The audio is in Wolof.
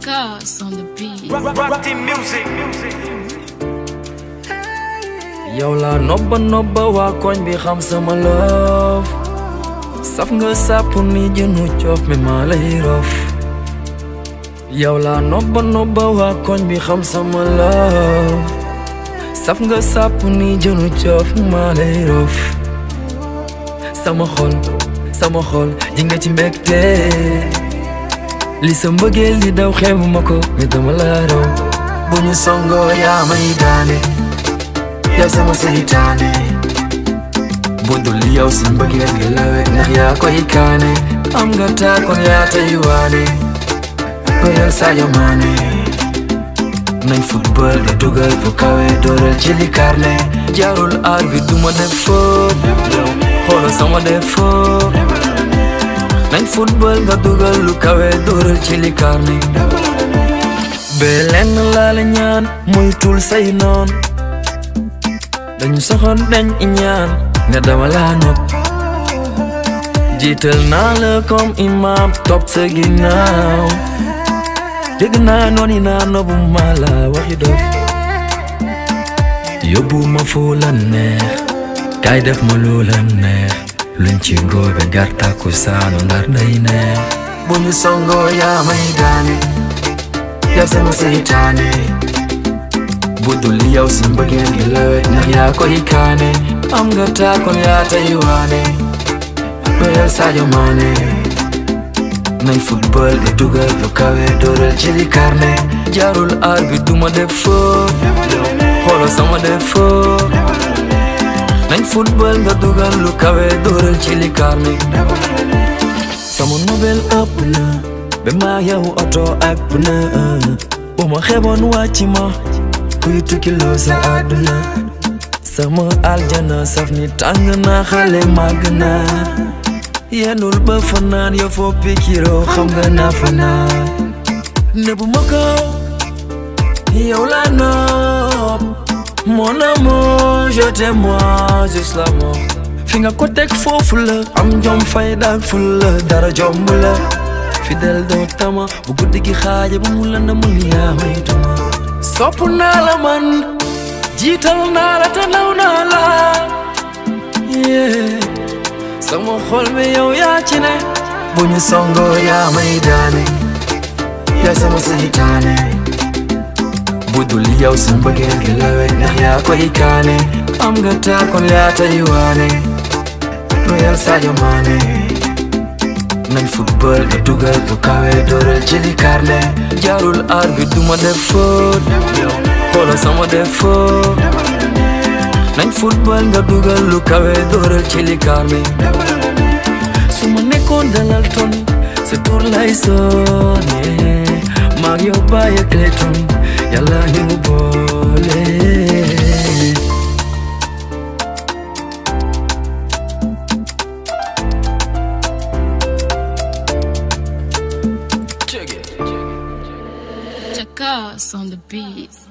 Chaos on the beat. Rap, rap team music. yow laa nobba nobba waa koñ bi xam sama love saf nga sàpp ni jënu coof mi maa lay rof yow laa nobba nobba waa koñ bi xam sama love saf nga sàpp ni jënu coof maa lay rof sama xol sama xol ji nga ci mbégte li sa mbëggeel di daw xeebu ma ko mais dama la raw bu ñu songoo yaa may daane yow sama seytaane budul yow si mbëggeel gi lawe ndax yaa koy kaane am nga taakoon yaa tey waane bëyal Sadio Mané nañ football nga dugal fu kawe dooral ci li karne jaarul aar bi duma def foo xoolal sama def foo nañ football nga dugal lu kawe dooral ci li karne bee lenn laa la ñaan muy tul say noon dañu soxoon dañ ñaan nga dama laa nopp jiital naa la comme imam topp sa ginnaaw dégg naa noon yi naa nobbu ma la waxi dof yóbbu ma fu la neex kaay def ma lu la neex luñ ci góobe gartaku saanu ndar day neex bu ñu songoo yaa may daane yow sama seytaane budul yow si mbëggeel gi lawe ndax yaa koy kaane am nga taakoon yaa tey waane bëyal Sadio Mané nañ football nga dugal fu kawe dooral ci li karne jaarul aar bi duma def foo xoolal sama def foo nañ football nga dugal lu kawe dooral ci li karne sama nobel ëpp na ba maa yow oto ak pneu bu ma xeboon wàcc ma kuy tukki loo sa àdduna sama aljana saf ni tàng na xale màgg na yenul ba fanaan yo foo pikiroo xam nga naa fanaan ne bu ma ko yow la nopp mon amour je t'aime juste l'amour fi nga ko teg foofu la am jom fayda ak fulla dara jomb la fidèle doo tama bu guddi gi xaaja bu mu la ndamul yaa may tuma sopp naa la man jiital naa la te naw naa la yeah. sama xol bi yow yaa ci ne bu ñu songoo yaa may daane yaa sama seytaane budul yow si mbëggeel gi lawe ndax yaa koy kaane am nga taakoon yaa tey waane royal Sadio Mané nañ football nga dugal fu kawe dooral ci li karne jaarul aar bi duma def faute xoolal sama def faute nañ football nga dugal lu kawe dooral ci li karne su ma nekkoon dalal ton sa tur lay sonne maag yow bàyyi ak Clayton yàlla ñu boole Chaos on the beat.